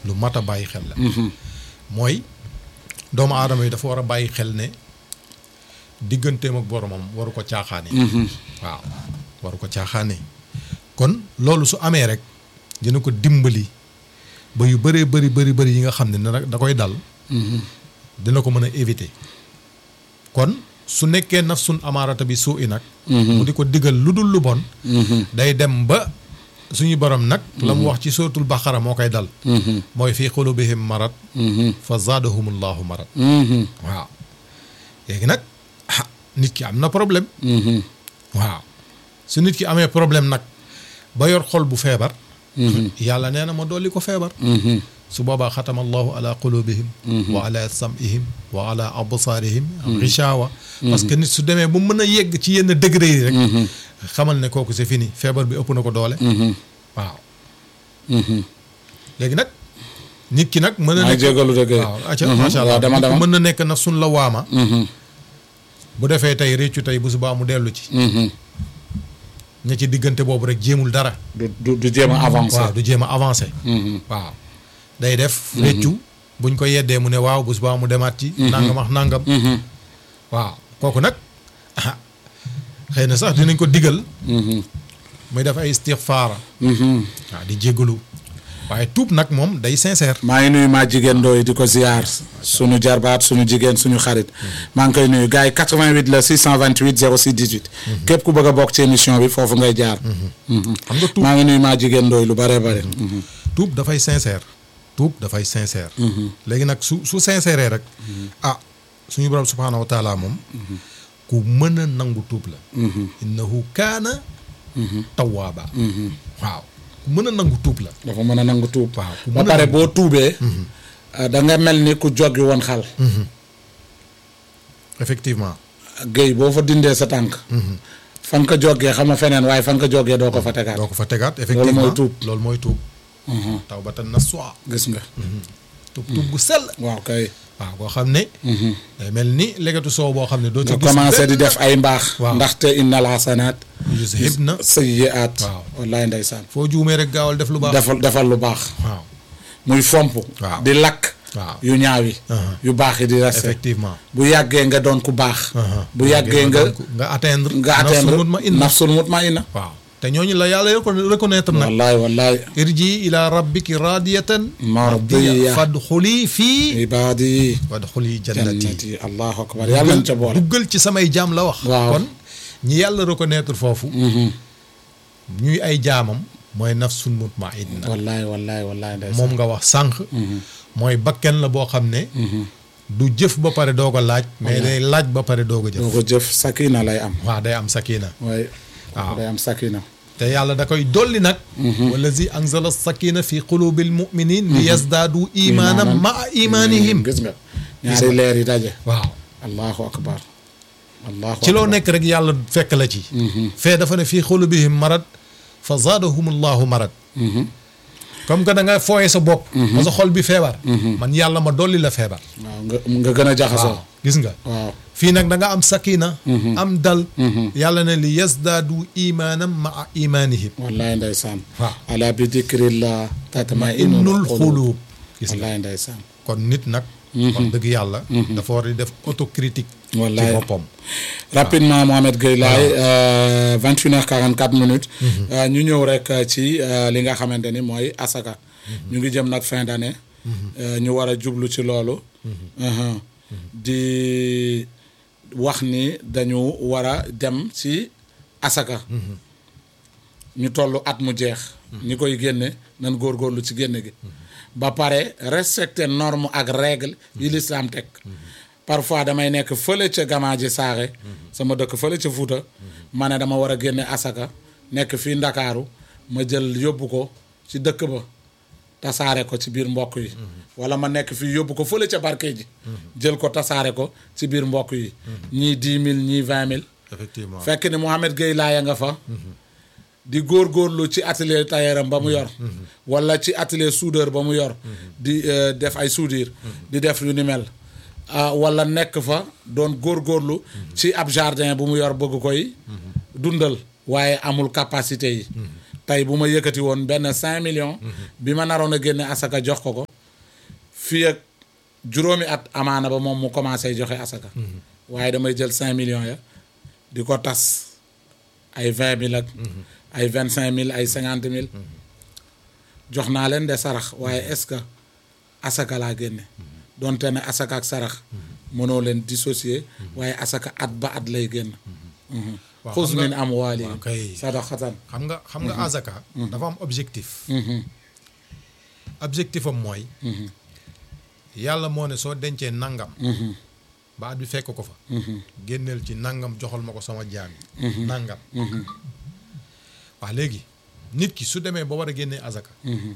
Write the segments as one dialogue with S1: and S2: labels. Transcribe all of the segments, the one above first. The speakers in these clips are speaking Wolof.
S1: lu mat a bàyyi xel la mooy doomu aadama yi dafa war a bàyyi xel ne digganteem ak boromam waru ko caaxaane waaw waru ko caaxaane kon loolu su amee rek dina ko dimbali ba yu bëree bëri bëri bëri yi nga xam ne nag da koy dal dina ko mën a éviter kon su nekkee nafsun amaarata bi suu i nag mu di ko digal lu dul lu bon day dem ba suñu borom nag la mu wax ci suratul baqara moo koy dal mooy fii xulubihim marat fa zaadahumullahu marat waaw léegi nag ah nit ki am na problème waaw su nit ki amee problème nag ba yor xol bu feebar yàlla nee na ma dolli ko feebar su boobaa xatama allahu ala qulubihim wa ala sam'ihim wa ala absaarihim gishawa parce que nit su demee bu mën a yegg ci yenn degré yi rek xamal ne kooku c'est fini feebar bi ëpp na ko doole waaw léegi nag nit ki nag mën na
S2: maa
S1: nekk
S2: jégalu dëgg
S1: waaw acca macha allah
S2: waaw dama
S1: nit ki
S2: dama
S1: mën na nekk naf sun la waama bu defee tey réccu tey bu subaa mu dellu ci ña ci diggante boobu rek jéemul dara
S2: du du du jéem a avancé
S1: waaw du jéem a avancé waaw day def réccu buñ ko yeddee mu ne waaw bu subaa mu demaat ci nangam ak nangam waaw kooku nag ah xëy na sax dinañ ko digal muy def ay istixfaara waaw di jéggalu waaye tuub nag moom day sincère
S2: maa ngi nuyu maa jigéen ndooy di ko ziar suñu jarbaat suñu jigéen suñu xarit maa ngi koy nuyu gars yi 88 la 628 06 18 képp ku bëgg a bokk ci émission bi foofu ngay jaar
S1: xam nga tuub
S2: maa ngi nuyu maa jigéen ndooy lu bare bare
S1: tuub dafay sincère tuub dafay sincère léegi nag su su sincère rek ah suñu borom subhaanahu wa taala moom ku mën a nangu tuub la innahu kaana tawaaba waaw ku mën a nangu tuub la
S2: dafa mën a nangu tuub
S1: waaw ku
S2: ba
S1: mën a
S2: pare
S1: nangu
S2: boo tuubee da nga mel ni ku joggi woon xal
S1: effectivement
S2: géy boo fa dindee sa tànk fan ko joggee xam nga feneen waaye fan ko joggee doo ko fa tegaat
S1: doo ko fa tegaat effectivement
S2: mooy tuub.
S1: loolu mooy tuub tawbatan nasuha
S2: gis nga
S1: tuub tuub bu sell
S2: waaw kay
S1: waaw boo xam ne day mel ni legetu soow boo xam ne doo ci
S2: nga
S1: gis
S2: commencé di
S1: benn-
S2: def ay mbaax
S1: Waaw.
S2: ndaxte innal hasanaat
S1: yuzhibna
S2: sayyi'aat
S1: Waaw.
S2: wallaay ndeysaan
S1: foo juumee rek gaawal def lu baax
S2: defal defal lu baax
S1: waaw
S2: muy fomp
S1: Waaw.
S2: di lakk
S1: waaw
S2: yu ñaaw yi
S1: Uh-huh.
S2: yu baax yi di resté
S1: effectivement
S2: bu yàggee nga doon ku baax
S1: Uh-huh.
S2: bu yàggee nga
S1: nga atteindre
S2: nga atteindre
S1: nafsul mutmainna
S2: nafsul mutmainna
S1: waaw te ñooñu la yàlla reco- reconnaître nag
S2: wallaay wallaay
S1: irji ila rabbiki radiyatan
S2: Mardiya.
S1: fadxuli fii
S2: ibaadi
S1: fadxuli jannati
S2: jannati allahu akbar yàlla nañ ca boole
S1: duggal ci samay jaam la wax
S2: Waaw.
S1: kon ñi yàlla reconnaître foofu ñuy ay jaamam mooy nafsun mutmainna
S2: wallaay wallaay wallaay ndeysaan
S1: moom nga wax sànq mooy bakken la boo xam ne du jëf ba pare doog a laaj mais day laaj ba pare doog a
S2: doo
S1: jëf
S2: ko jëf sakina lay am
S1: waaw day am sakina
S2: waaye
S1: Waaw.
S2: day am sakina
S1: te yàlla da koy dolli nag wallazi anzala sakina fi qulubil muminin li yazdaadu imaanan maa imaanihim
S2: gis nga ñaari leer yi daje
S1: waaw
S2: allahu akbar allahu
S1: ci loo
S2: akbar.
S1: nekk rek yàlla fekk la ci fee dafa ne fii xulubihim marad fa zaadahum allahu marad comme que da nga fooye sa bopp ba sa xol bi feebar man yàlla ma dolli la feebar
S2: waaw nga nga gën a jaxasoo
S1: waaw gis nga
S2: waaw
S1: fii nag da nga am sakina am dal yàlla ne li yazdaadu imaanan maa imaanihim
S2: wallaay ndeysaan
S1: waaw
S2: ala bi dikrillah tatma
S1: innul xuluub gis nga
S2: wallaay ndeysaan
S1: kon nit nag wax dëgg yàlla dafa war di def autocritique ci
S2: wallaay
S1: boppam
S2: rapidement Mohamed Gueye Laye vingt une heures quarante quatre minutes Euh, ñu ñëw rek euh, ci euh, li nga xamante ni mooy asaka ñu ngi jëm nag fin d'année Euh, ñu war a jublu ci loolu Uh-huh. di wax ni dañu war a dem ci asaka ñu toll at mu jeex ñi koy génne nan góorgóorlu ci génne gi ba pare respecter norme ak règle yi lislaam teg parfois damay nekk fële ca Gamaaji Saaxe sama dëkk fële ca Fuuta ma ne dama war a génne asaka nekk fii Ndakaaru ma jël yóbbu ko ci dëkk ba tasaare ko ci biir mbokk yi wala ma nekk fii yóbbu ko fële ca barke ji jël ko tasaare ko ci biir mbokk yi ñii dix mille ñii vingt mille
S1: effectivement
S2: fekk ni Mouhamed Gueye laaya nga fa di góorgóorlu ci atelier tailleuram ba mu yor wala ci atelier soudeur ba mu yor di euh, def ay soudure di def yu ni mel ah wala nekk fa doon góorgóorlu ci ab jardin bu mu yor bëgg koy dundal waaye amul capacité yi tey bu ma yëkkati woon benn cinq millions bi ma naroon a génne asaka jox ko ko fii ak juróomi at amaana ba moom mu commencé joxe asaka waaye damay jël cinq millions ya di ko tas ay vingt mille ak ay vingt cinq mille ay cinquante mille jox naa leen de sarax waaye est-ce que asaka laa génne donte ne asaka ak sarax mënoo leen dissocier waaye asaka at ba at lay génn
S1: waaw
S2: xuz
S1: xam nga-
S2: min amwaalihim
S1: waaw kay.
S2: sadaqatan
S1: xam nga xam nga azaka dafa am objectif objectif am mooy yàlla moo ne soo dencee nangam ba at bi fekk ko fa génneel ci nangam joxal ma ko sama jaam yi nangam waaw léegi nit ki su demee ba war a génnee azaka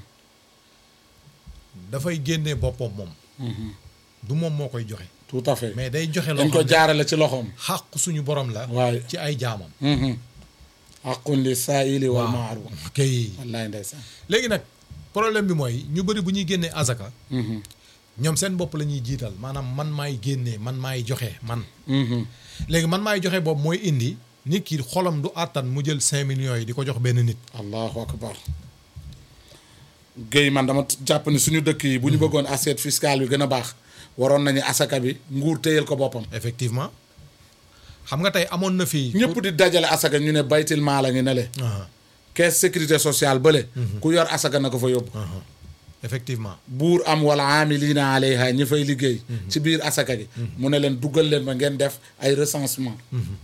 S1: dafay génnee boppam moom du moom moo koy joxe
S2: tout à fait
S1: mais day joxe loo
S2: dañ ko
S1: xam ne
S2: jaarale ci loxoom
S1: xàq suñu borom la
S2: waaye
S1: ci ay jaamam
S2: aqun li saaili wal maarum
S1: kay
S2: wallaay ndeysaan
S1: léegi nag problème bi mooy ñu bëri bu ñuy génnee azaka ñoom seen bopp la ñuy jiital maanaam man maay génnee man maay joxe man léegi man maay joxe boobu mooy indi nit ki xolam du àttan mu jël cinq millions yi di ko jox benn nit
S2: allahu akbar Guèye man dama jàpp ni suñu dëkk yi bu ñu bëggoon assiette fiscale bi gën a baax waroon nañu asaka bi nguur téyel ko boppam
S1: effectivement xam nga tey amoon na fii
S2: ñëpp di dajale asaka ñu ne baytil maa la ngi ne le
S1: Ah,
S2: caisse sécurité sociale bële ku yor asaka na ko fa yóbbu
S1: ah, effectivement
S2: buur am wala amilina alayha ñi fay liggéey ci biir asaka gi mu ne leen duggal leen ma ngeen def ay recensement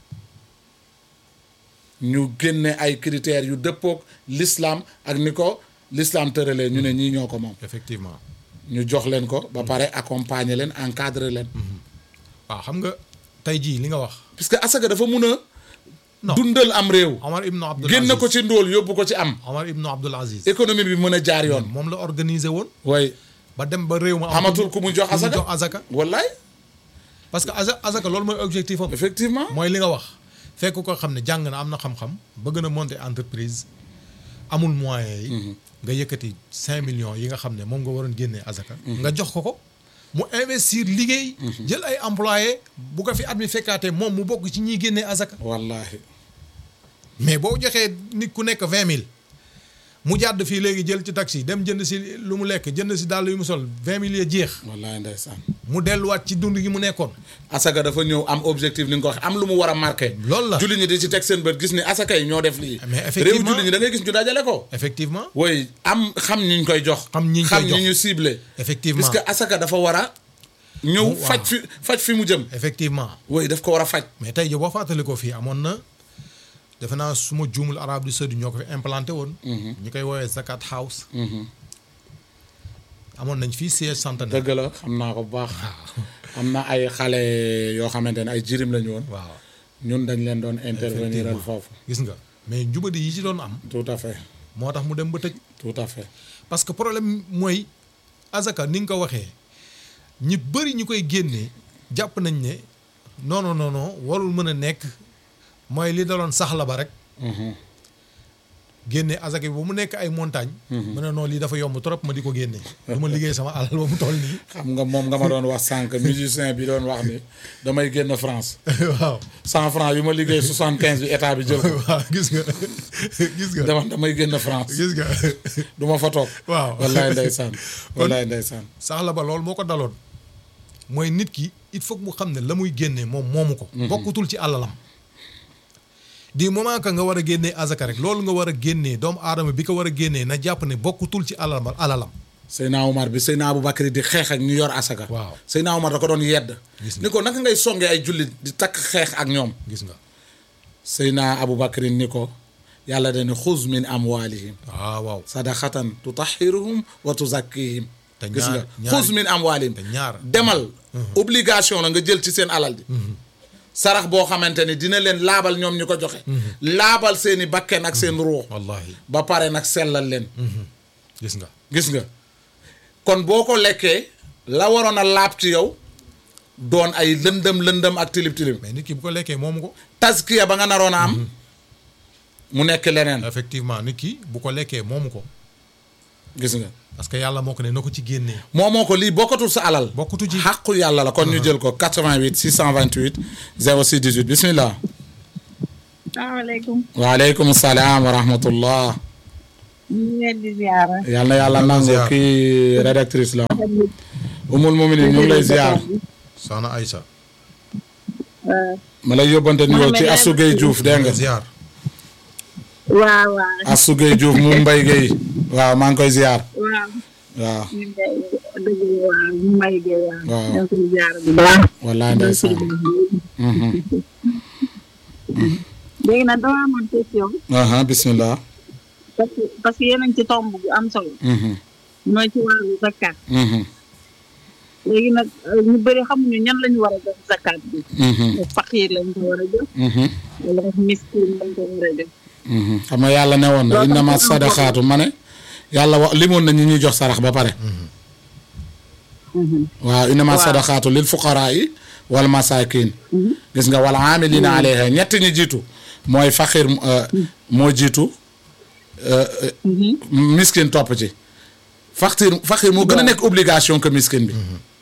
S2: ñu génne ay critères yu dëppook l'islam ak ni ko l'islam tëralee ñu ne ñii ñoo ko moom
S1: effectivement
S2: ñu jox leen ko ba pare accompagner leen encadrer leen
S1: waaw xam nga tey jii li nga wax
S2: puisque asaka dafa mun a
S1: Non.
S2: dundal am réew
S1: Omar Ibn Abdul
S2: génn
S1: Aziz
S2: ko ci ndóol yóbbu ko ci am
S1: Omar Ibn Abdul Aziz
S2: économie bi mën a jaar yoon
S1: moom la organiser woon
S2: way
S1: ba dem ba réew ma am
S2: amatul ku mu jox
S1: ku mu
S2: asaka
S1: jox azaka
S2: wallaay
S1: parce que aza- azaka loolu mooy objectif am
S2: effectivement
S1: mooy li nga wax fekk ko xam ne jàng na am na xam-xam bëgg na monter entreprise amul moyens yi nga yëkkati cinq millions yi nga xam ne moom nga waroon génnee azaka nga jox ko ko mu investir liggéey jël ay employé bu ko fi at mi fekkaatee moom mu bokk ci ñiy génnee azaka
S2: wallahi
S1: mais boo joxee nit ku nekk vingt mille mu jàdd fii léegi jël ci taxi dem jënd si lu mu lekk jënd si dàll yu mu sol vingt mille ya jeex
S2: wallahi ndeysaan
S1: mu delluwaat ci dund gi mu nekkoon
S2: asaka dafa ñëw am objectif ni nga ko waxee am lu mu war a marqué
S1: loolu la
S2: julli ñi di ci teg seen bët gis ni asaka yi ñoo def lii
S1: Mais
S2: réew
S1: effectivement-
S2: julli ñi da ngay gis ñu dajale ko
S1: effectivement
S2: woy am xam ñi ñu koy jox
S1: Xam ñi ñu koy jox.
S2: ñi ñu ciblé
S1: effectivement
S2: puisque asaka dafa war a ñëw
S1: Mu-
S2: faj
S1: waaw.
S2: fi faj fi mu jëm
S1: effectivement
S2: woy daf ko war a faj
S1: mais tey jii boo fàttali ko fii amoon na defe naa su ma juumul arabe du saudi ñoo ko fi implanté woon. ñu koy woowee Zakat House. amoon nañ fii siège centenaire.
S2: dëgg la xam naa ko bu baax am na ay xale yoo xamante ne ay jirim lañu woon
S1: waaw
S2: ñun dañ leen doon intervenir
S1: Effectivement.
S2: foofu
S1: gis nga mais njubadi yi ci doon am
S2: tout à fait
S1: moo tax mu dem ba tëj
S2: tout à fait
S1: parce que problème mooy azaka ni nga ko waxee ñi bëri ñu koy génnee jàpp nañ ne non non non non warul mën a nekk mooy li daloon saxla ba rek. génne azaka bi ba mu nekk ay montagne mu ne non lii dafa yomb trop ma di ko génne. du ma liggéey sama alal ba mu toll nii.
S2: xam nga moom nga ma doon wax sànq musicien bi doon wax ni damay génn France
S1: waaw
S2: cent franc yu ma liggéey soixante quinze bi état bi jël ko
S1: waaw gis nga gis nga.
S2: dama damay génn France
S1: gis nga
S2: du ma fa toog
S1: waaw
S2: wallaay ndeysaan wallaay ndeysaan
S1: saxla ba loolu moo ko daloon mooy nit ki il faut que mu xam ne la muy génnee moom moomu ko. bokkutul ci alalam. du moment que nga war a génnee azaka rek loolu nga war a génnee doomu aadama bi ko war a génnee na jàpp ne bokkutul ci alalam alalam.
S2: Seyna Omar bi Seyna Aboubacry di xeex ak ñu yor asaka
S1: Waaw.
S2: Seyna Omar da ko doon yedd
S1: Gis nga.
S2: ni ko naka ngay songee ay jullit di takk xeex ak ñoom
S1: gis nga
S2: Seyna Aboubacry ni ko yàlla dani xuz min amwalihim
S1: waaw waaw
S2: sadaqatan tutahiruhum wa tuzakkihim
S1: Te
S2: gis nga
S1: ñaar- ñaar-
S2: xuz min amwalihim
S1: te ñaar
S2: demal obligation la nga jël ci seen alal ji sarax boo xamante ni dina leen laabal ñoom ñu ko joxe laabal seeni bakken ak seen ruux
S1: wallahi
S2: ba pare nag sellal leen
S1: gis nga
S2: gis nga kon boo ko lekkee la waroon a laab ci yow doon ay lëndëm lëndëm ak tilib tilib
S1: mais nit ki bu ko lekkee moomu ko.
S2: taskiya ba nga naroon a am mu nekk leneen
S1: effectivement nit ki bu ko lekkee moomu ko
S2: gis nga
S1: parce que yàlla moo ko ne na ko ci génnee.
S2: moo moo ko lii bokkatul sa alal
S1: bokkutu ci.
S2: xàqu yàlla la kon ñu jël ko 88 628 06 18 bismillah
S3: salaamaaleykum
S2: waaleykum salaam wa rahmatullah
S3: ñu ngi leen di ziara.
S2: yal na yàlla nangu
S1: ziar.
S2: kii rédactrice la umul muminin ñu ngi lay ziar
S1: soxna Aïssa
S2: ma lay yóbbante nuyoo ci
S3: Mohamed
S2: Assou Gueye Diouf dégg nga
S1: ziar
S3: waaw waaw
S2: Assou Gueye Diouf mu Mbaye Gueye waaw maa ngi koy ziar
S3: waaw.
S2: waaw
S3: ñu ngi lay dëgg waaw ñu may gee waaw.
S2: Waaw.
S3: ñu ngi koy ziara bu baax.
S2: wallaay ndeysaan Mhm.
S3: léegi nag dama amoon question
S2: aha bismillah
S3: parce que parce que yéen a ngi ci tomb bu am solo
S2: Mhm.
S3: mooy ci wàllu zakat
S2: Mhm.
S3: léegi nag euh, ñu bëri xamuñu ñan la ñu war a jox zakat bi
S2: Mhm.
S3: faqiir lañ ko war a jox
S2: Mhm.
S3: wala miskin lañ ko war a jox
S2: Mhm. xam nga yàlla ne woon na
S3: Loolu
S2: innama
S3: tam am
S2: sadaqaatu ma ne yàlla wax limoon na ñi ñuy jox sarax ba pare waaw innama
S3: Waaw.
S2: sadaqaatu lil fuqaraa yi wal masakin gis nga wala amilina alayha ñett ñi jiitu mooy faqir euh, moo jiitu euh, euh, miskin topp ci faqir faqir moo gën a nekk obligation que miskin bi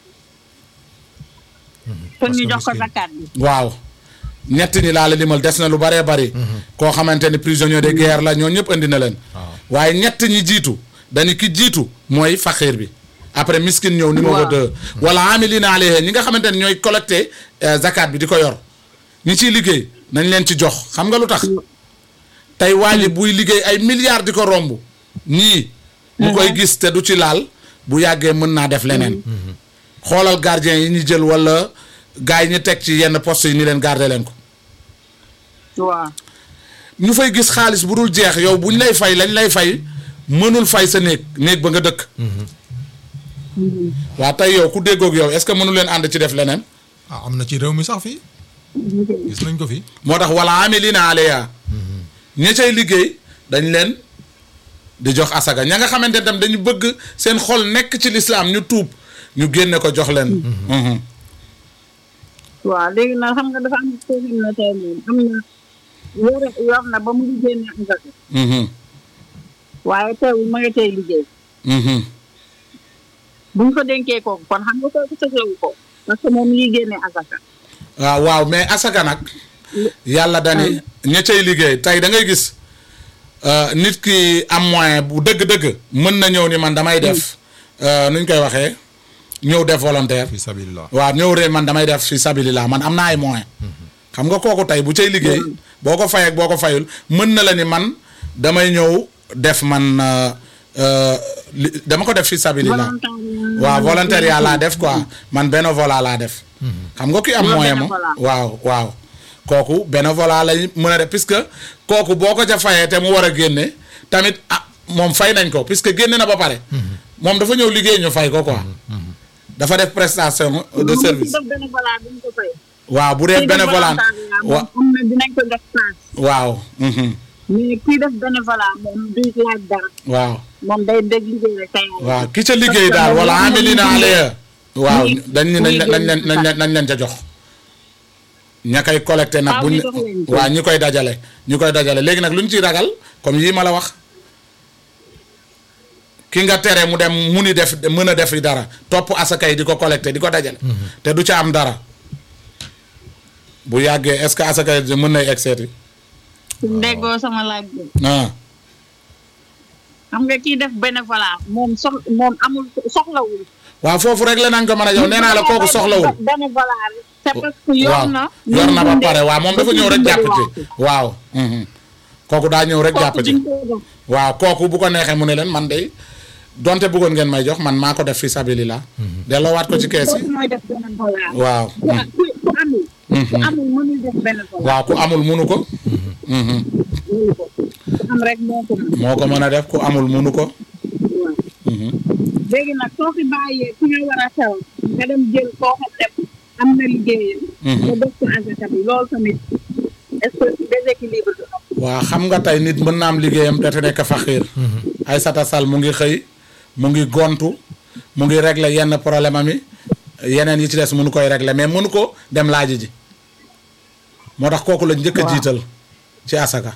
S3: kon ñu
S1: que
S3: jox ko
S1: miskin-
S3: zakat bi
S2: waaw ñett ñi laa la limal des na lu baree bari koo xamante ni prisonnier de guerre la ñoo ñëpp indi na leen
S1: waaw
S2: waaye ñett ñi jiitu dañu ki jiitu mooy faqir bi après miskin ñëw numéro
S3: Waaw.
S2: deux wala amilina alayha ñi nga xamante ne ñooy collecté euh, zakat bi di ko yor ñi ciy liggéey nañ leen ci jox xam nga lu tax tey waa ji buy liggéey ay milliards di ko romb ñii mu koy gis te du ci laal bu yàggee mën naa def leneen xoolal gardien yi ñu jël wala gars yi ñu teg ci yenn poste yi ni leen garder leen ko
S3: waaw
S2: ñu fay gis xaalis bu dul jeex yow bu ñu lay fay lañ lay fay mënul fay sa néeg néeg ba nga dëkk waa tey yow ku déggoog yow est-ce que mënu leen ànd ci def leneen
S1: ah am na ci réew mi sax fii gis nañ ko fi
S2: moo tax wala amilina alayha ña cay liggéey dañ leen di jox asaga ña nga xamante ne tam dañu bëgg seen xol nekk ci lislaam ñu tuub ñu génne ko jox leen Mhm.
S3: waaw léegi nag xam nga dafa am koo xam ne tey moom am na yore yor na ba mu ngi génne asaka
S2: Mhm.
S3: waaye teewul ma nga tey liggéey
S2: Mhm.
S3: buñ ko dénkee kooku kon xam nga kooku soxlawu ko parce que moom mi ngi génne asaka
S2: waaw waaw mais asaka nag yàlla dani ña cay liggéey tey da ngay gis euh, nit ki am moyen bu dëgg-dëgg mën na ñëw ni man damay def euh, nuñ koy waxee ñëw def volontaire
S1: fi sabilillah
S2: waaw ñëw ree man damay def fi sabilillah man am naa ay moyen xam nga kooku tey bu cay liggéey boo ko fay ak boo ko fayul mën na la ni man damay ñëw def man euh, euh, li- dama ko def fi sabilillah
S3: Volontariat.
S2: waaw volontariat laa def quoi man bénévolat laa def xam nga ki am
S3: Loolu
S2: moyen moom
S3: bénévolat.
S2: waaw waaw kooku bénévolat lañ mën a def puisque kooku boo ko ca fayee te mu war a génne tamit ah moom fay nañ ko puisque génne na ba pare moom dafa ñëw liggéey ñu fay ko quoi dafa def prestation de service
S3: def bénévolat duñ ko fay.
S2: waaw bu dee
S3: Kii def
S2: bénévolat
S3: volontariat
S2: wa
S3: moom am na dinañ ko def paas
S2: waaw mhm,
S3: mais kii def bénévolat moom du laaj dara
S2: waaw
S3: moom day dégg liggéey rek tey
S2: waaw ki ca liggéey daal wala amilina alayha waaw dañ ni nañ nañ leen nañ leen nañ leen ca jox ña koy collecté nag
S3: Faaw
S2: buñ
S3: ñu jox leen ko.
S2: waaw ñi koy dajale ñi koy dajale léegi nag lu ñu ciy ragal comme yii ma la wax ki nga tere mu dem mu ni def mën a def dara topp asaka yi di ko collecté di ko dajale te du ca am dara bu yàggee est-ce que asaka yi mën nay egg seeti
S3: suñ déggoo sama laaj bi
S2: ah
S3: xam nga kii def bénévolat moom sox moom amul soxlawul
S2: waaw foofu rek la nañ ko mën a jox nee naa la kooku soxlawul
S3: bénévolat rek c'est parce que yor
S2: waaw
S3: na
S2: yor na ba pare waaw moom dafa ñëw rek jàpp ci waaw mhm. kooku daa ñëw rek jàpp ci waaw kooku bu ko neexee mu ne leen man de donte bëggoon ngeen may jox man maa ko def fi sabilillah delloowaat ko ci kees yi
S3: kooku mooy def bénévolat
S2: waaw
S3: ku ku ku amul ku amul mënul def bénévolat
S2: waaw ku amul munu ko mhm.
S3: mënu ko ku am rek moo ko mën
S2: moo ko mën a def ku amul munu ko
S3: waaw
S2: mhm.
S3: léegi nag soo fi bàyyee fi nga war a xew nga dem jël koo xam ne am na liggéeyam nga def ko asaka bi loolu tamit est-ce que déséquilibre du am
S2: waaw xam nga tey nit mën na am liggéeyam te te nekk faxiir Aïssata Sall mu ngi xëy mu ngi gontu mu ngi régler yenn problème am yi yeneen yi ci des mënu koy régler mais mënu ko dem laaji ji moo tax kooku la njëkk a
S3: Waaw.
S2: jiital ci asaka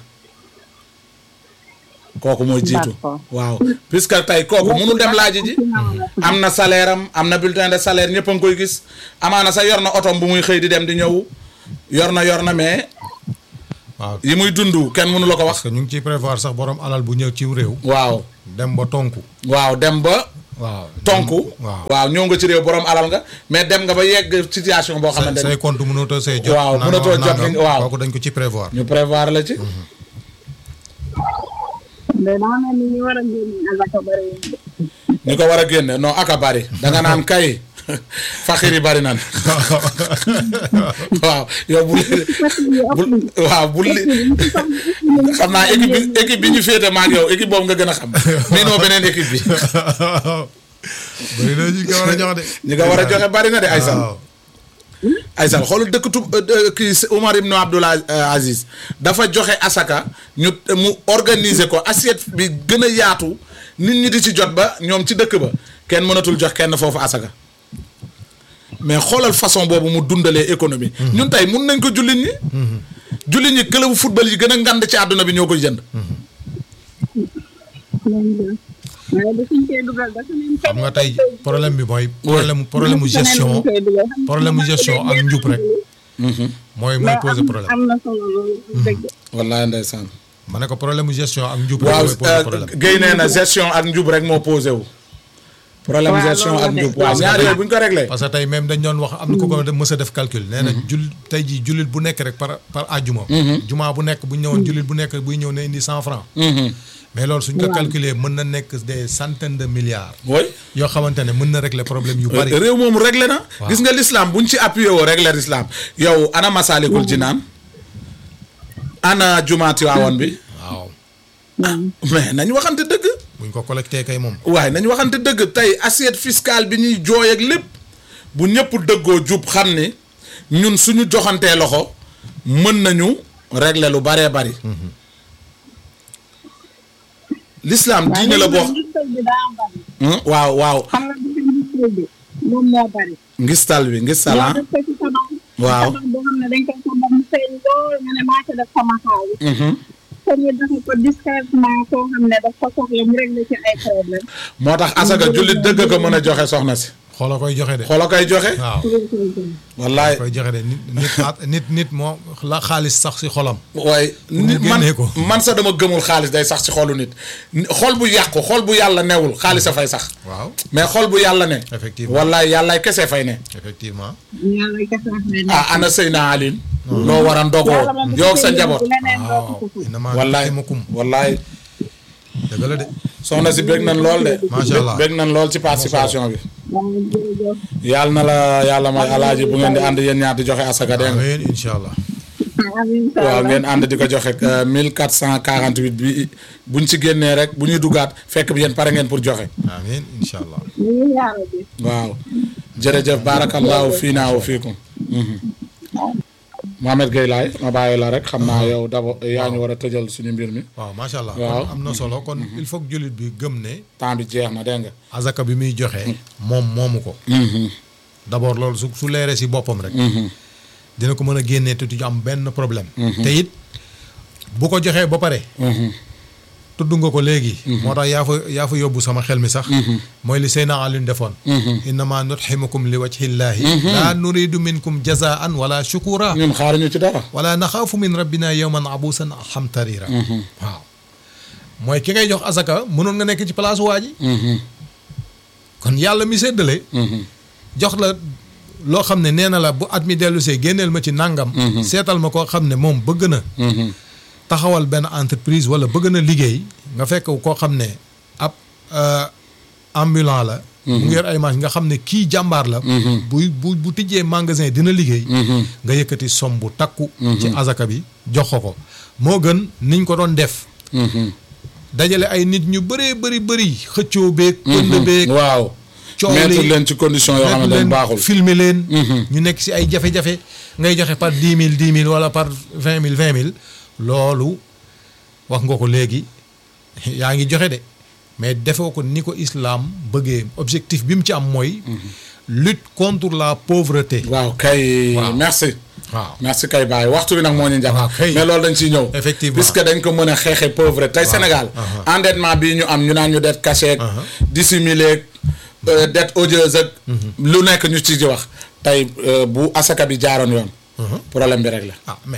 S2: kooku mooy jiitu
S3: D'accord.
S2: waaw puisque tey kooku mënul dem laaji ji am na salaire am am na bulletin de salaire ñëpp a ngi koy gis amaana sax yor na otom bu muy xëy di dem di ñëw yor na yor na mais
S1: waaw
S2: yi muy dund kenn mënu la ko wax
S1: parce que ñu ngi ciy prévoir sax borom alal bu ñëw ci réew.
S2: waaw
S1: dem ba tonku.
S2: waaw dem ba
S1: waaw
S2: tonku
S1: waaw
S2: waaw ñëw nga ci réew borom alal nga mais dem nga ba yegg situation boo xamante
S1: say
S2: ni
S1: compte mënatoo say jot.
S2: Waaw,
S1: nangam
S2: mënatoo jot
S1: nangam.
S2: li- waaw.
S1: kooku dañ ko ci prévoir.
S2: ñu prévoir la ci
S3: mais dama mel ni ñu war a génne azaka bëri wuñ de.
S2: ñu ko war a génne non aka bari danga naan kay faxir yi bari nan waaw yow bul bul waaw bul li xam naa équipe bi équipe bi ñu féete maag yow équipe boobu nga gën a xam mii noo beneen équipe bi
S1: bëri na ñu ko war a jox de.
S2: ñi nga war a joxe bari na de Aysal
S1: waaw.
S2: Aysal xoolal dëkk tub kii Umar ibn Abdul Aziz dafa joxe asaka ñu mu organiser ko assiette bi gën a yaatu nit ñi di ci jot ba ñoom ci dëkk ba kenn mënatul jox kenn foofu asaka mais xoolal façon boobu mu dundalee économie. ñun tey mun nañ ko jullit ñi. jullit ñi club football yi gën a ngand ci àdduna bi ñoo koy jënd.
S3: waaye da suñ koy dugal dafa leen
S1: xam nga tey problème bi mooy. problème problème mu gestion problème mu gestion ak njub rek. mooy mooy poser problème.
S3: am na solo loolu dëgg
S2: wallaay ndeysaan.
S1: ma ne ko problème mu gestion ak njub rek
S2: waaw
S1: mooy poser problème.
S2: Guèye nee na gestion ak njub rek moo posé wu. problème
S3: Waaw,
S2: gestion
S3: loolu
S2: ak
S3: la de.
S2: njub waaw
S1: Parce que
S2: ñaar
S1: tey-
S2: yooyu bu ñu ko réglé.
S1: parce que tey même dañ doon wax am na ko ko mës a def calcul. nee na jul tey jii jullit bu nekk rek par par àjjuma. juma bu nekk bu ñu ñëwoon jullit bu nekk buy ñëw ne indi cent franc. mais loolu suñ ko calculer mën na nekk des centaines de milliards.
S2: oui.
S1: yoo xamante ne mën na régler problème yu bari.
S2: réew moom réglé na.
S1: Waaw.
S2: gis nga l'islam buñ ci appuyé woo réglé l'islam yow ana Masalikul Jinaan ana jumaati waawoon bi
S1: waaw
S2: mais nañ waxante dëgg.
S1: buñ ko collecté kay moom.
S2: waaye nañ waxante dëgg tey assiette fiscale bi ñuy jooy ak lépp bu ñëpp dëggoo jub xam ni ñun suñu joxantee loxo mën nañu régler lu baree bari. l'islam diine la boo.
S3: ngistal bi daa bari
S2: Hmm, waaw waaw
S3: xam nga bi ngistal bi moom moo bari
S2: ngistal bi ngistal ah
S3: def ko ci tabax
S2: Waaw.
S3: tabax boo xam ne dañ koy tabax mu feeñ lool nga ne maa ca def sama xaalis
S2: Mhm.
S3: te ñu defe ko discrètement koo xam ne daf ko soxla mu régler ci ay problème
S2: moo tax asaka jullit dëgg ko mën a joxe soxna si
S1: xoola koy joxe de.
S2: xoola koy joxe
S1: waaw
S2: wallaay
S1: koy joxe de nit nit at- nit nit moo la xaalis sax si xolam.
S2: waaye
S1: mu
S2: nit man
S1: génnee ko.
S2: man sax dama gëmul xaalis day sax ci xolu nit xol bu yàqu xol bu yàlla newul xaalis a fay sax
S1: waaw
S2: mais xol bu yàlla ne
S1: Effectivement.
S2: wallaay yàllaay kese fay ne
S1: effectivement.
S3: yàlla kese wax ne
S2: ah ana Seyna Aline loo war a ndogoo yow ak sa njaboot
S3: leneen doo
S1: waaw
S3: ko ko
S1: inama
S2: wallaay
S1: rahimakum
S2: wallaay
S1: dëgg la de.
S2: soxna si bég nañ lool de
S1: Macha Allah.
S2: bég nañ lool ci participation bi
S3: waaw jërëjëf
S2: yàlla na la yàlla may alaaji bu ngeen di ànd yéen ñaar di joxe asaka dégg nga
S1: amiin incha allah.
S3: amiin
S2: waaw ngeen ànd di ko joxe euh, 1448 bi buñ ci génnee rek bu ñuy duggaat fekk bi yéen pare ngeen pour joxe
S1: amiin incha allah.
S3: ñu ngi yaara bi
S2: waaw jërëjëf barakallahu fiina wa fiikum Mohamed Gueye laay ma bàyyi la rek xam naa yow d'abord yaa ñu war a tëjal suñu mbir mi
S1: waaw macha allah.
S2: Waaw.
S1: kon am na solo kon il faut que jullit bi gëm ne.
S2: temps bi jeex na dégg nga.
S1: azaka bi muy joxe. moom moomu ko. d' abord loolu su su leeree si boppam rek. dina ko mën a génnee te du ci am benn problème. te it bu ko joxee ba pare. tudd nga ko léegi. moo tax yaa fa yaa fa yóbbu sama xel mi sax. mooy li Seyna Alioune defoon. innama nutximukum li wajhillahi. laa nuridu minkum jazaan wala shukura.
S2: ñun xaaruñu ci dara.
S1: wala naxaafu min rabbina yowman abusan xamtarira. waaw mooy ki ngay jox asaka mënoon nga nekk ci place waa ji. kon yàlla mi séddale. jox la loo xam ne nee na la bu at mi dellu see génneel ma ci nangam. seetal ma koo xam ne moom bëgg na. taxawal benn entreprise wala bëgg na liggéey nga fekk koo xam ne ab ambulant la. mu ngi yor ay machine nga xam ne kii jàmbaar la. bu bu bu tijjee magasin dina liggéey. nga yëkkati som bu takku. ci azaka bi jox ko ko moo gën niñ ko doon def. dajale ay nit ñu bëree bëri bëri xëccoo beeg. pënd beeg
S2: waaw.
S1: coow
S2: mettre
S1: li
S2: leen ci condition yoo xam ne
S1: leen
S2: baaxul.
S1: filmer leen. ñu nekk si ay jafe-jafe ngay joxe par dix mille dix mille wala par vingt mille vingt mille loolu wax nga ko léegi yaa ngi joxe de mais defoo ko ni ko islam bëggee objectif bi mu ci am mooy. lutte contre la pauvreté.
S2: waaw kay.
S1: Waaw.
S2: merci.
S1: waaw
S2: merci kay Baye waxtu bi nag moo ñu njàpp.
S1: waaw kay.
S2: mais loolu dañ ciy ñëw.
S1: Effectivement.
S2: puisque dañ ko mën a xeexee pauvreté tey Sénégal. endettement bii ñu am ñu naan ñu dette cachée ak. dissimulé ak dette odieuse ak. lu nekk ñu ci di wax. tey euh, bu asaka bi jaaroon yoon. problème bi rek la.
S1: ah mais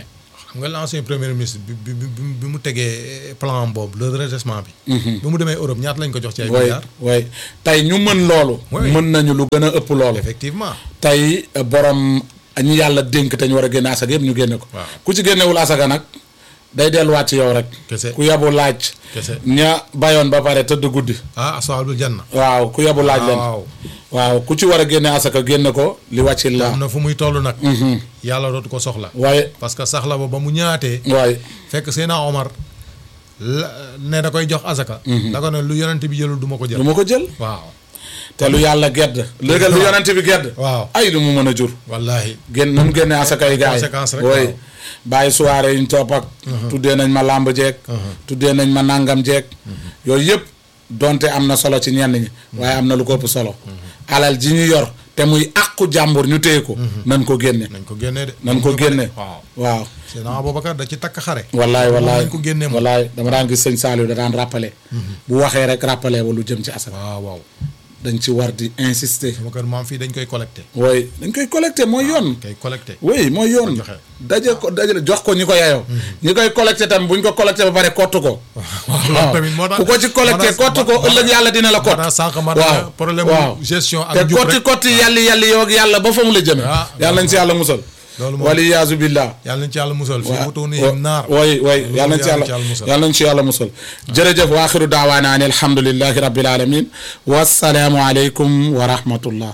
S1: xam nga l'ancien premier ministre bi bi bi bi mu tegee plan boobu le redressement bi. bi mu demee Europe ñaata lañ ko jox ci ay
S2: way
S1: milliards.
S2: way tey ñu mën loolu
S1: Oui.
S2: mën nañu lu gën a ëpp loolu
S1: effectivement.
S2: tey euh, borom ñi yàlla dénk te ñu war a génne asaka yëpp ñu génne ko
S1: Waaw.
S2: ku ci génnewul asaka nag day delluwaat ci yow rek
S1: Kese.
S2: ku yabu laaj
S1: Kese.
S2: ña bayoon ba pare tëdd guddi
S1: ah ashaabul janna.
S2: waaw ku yabu laaj leen
S1: waaw
S2: waaw ku ci war a génne asaka génne ko li wàccil la
S1: am na fu muy toll nag. yàlla dootu ko soxla.
S2: waaye
S1: parce que saxla ba ba mu ñaatee.
S2: waaye
S1: fekk Seydina Omar la ne da koy jox asaka. da ko ne lu yonent bi jëlul du ma ko
S2: du
S1: jël.
S2: ma ko jël
S1: waaw
S2: te lu yàlla gedd léegi lu yonent bi gedd
S1: waaw
S2: ay lu mu mën a jur
S1: wallahi
S2: génn nu mu génne asaka yi gars yi
S1: Conséquence rek,
S2: oui
S1: waaw.
S2: bàyyi soirée yi ñu topp ak tuddee nañ ma làmb jeeg tuddee nañ ma nàngam jeeg yooyu yëpp donte am na solo ci ñenn ñi waaye am na lu ko ëpp solo alal ji ñu yor te muy àqu jàmbur ñu téye ko nan ko génne
S1: nañ ko génnee de.
S2: nan ko génne
S1: waaw
S2: waaw
S1: Seydina Aboubacar da ci takk xare.
S2: wallaay
S1: moom
S2: wallaay
S1: nañ ko génnee moom.
S2: wallaay dama daan gis sëñ Saliou da daan rappelé bu waxee rek rappelé ba lu jëm ci asaka
S1: waaw waaw
S2: dañ ci war di insister
S1: sama kër maam fii dañ koy collecté.
S2: oui dañ koy collecté mooy yoon
S1: koy collecté.
S2: oui mooy yoon
S1: joxe.
S2: daje ko dajale jox ko ñi ko yeyoo ñi koy collecté tamit bu ñu ko collecté ba pare kott ko
S1: loolu tamit moo tax
S2: ku ko ci collecté
S1: moo tax-
S2: kott ko
S1: moo tax-
S2: ëllëg yàlla dina la kott
S1: moo tax sànq ma
S2: waaw
S1: ne problème
S2: waaw.
S1: gestion ak
S2: te
S1: njub
S2: kotti
S1: rek.
S2: kotti yàlli yàlli yow ak yàlla ba fa mu la jëme
S1: Ah,
S2: yàlla nañ ci yàlla musal
S1: loolu moom
S2: wali yaasu billah
S1: yàlla nañ ci yàlla musal. fii
S2: waaw
S1: butunihim naar.
S2: way way yàlla nañ ci yàlla
S1: musal.
S2: yàlla nañ ci yàlla musal jërëjëf wa axiru daawaana an alhamdulillahi rabbil alamin wassalaamu aleykum wa rahmatullah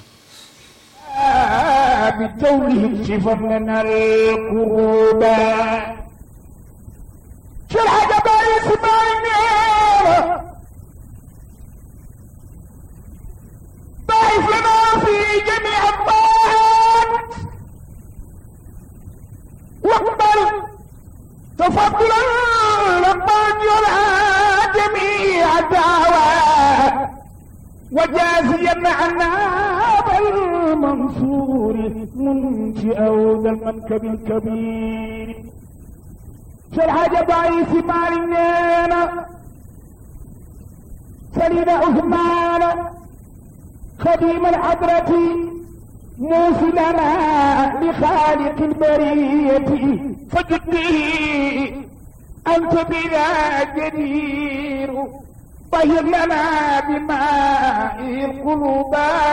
S4: بتوله شفر لنا القروب شرح جبال سبعين ضعف لنا في جميع الطاعات واقبل تفضلا لمن يرعى جميع الدعوات وجازيا عنا بالمنصور منشئا ذا المنكب الكبير شرح جبعيس مالنا سليم عثمان خديم الحضرة موصلنا لخالق البرية فجدي أنت بنا جدير طهر لنا بماء القلوب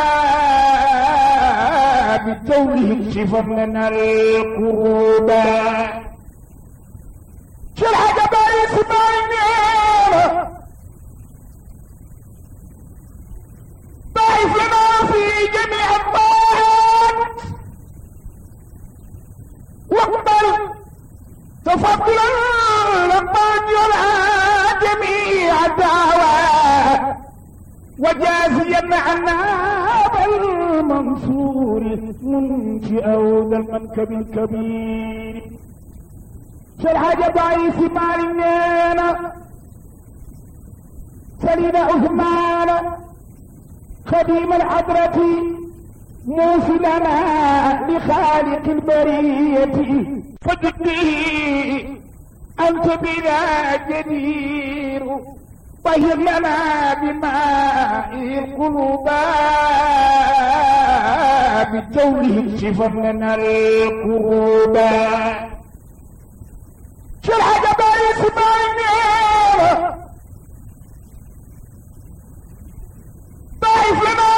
S4: بالتوله شفر لنا القروب شرح جبال سبعين ضعف لنا في جميع الطاعات واقبل تفضلا لمن يرعى جميع الدعوات وجازيا عنا بالمنصور منشئا ذا المنكب الكبير شرح جبعيس مالنا سليم عثمان خديم الحضرة موصلنا لخالق البرية فجدي أنت بنا جدير طهر لنا بماء القلوب بالتوله شفر لنا القروب شرح جبال اسماعيل ضعف لنا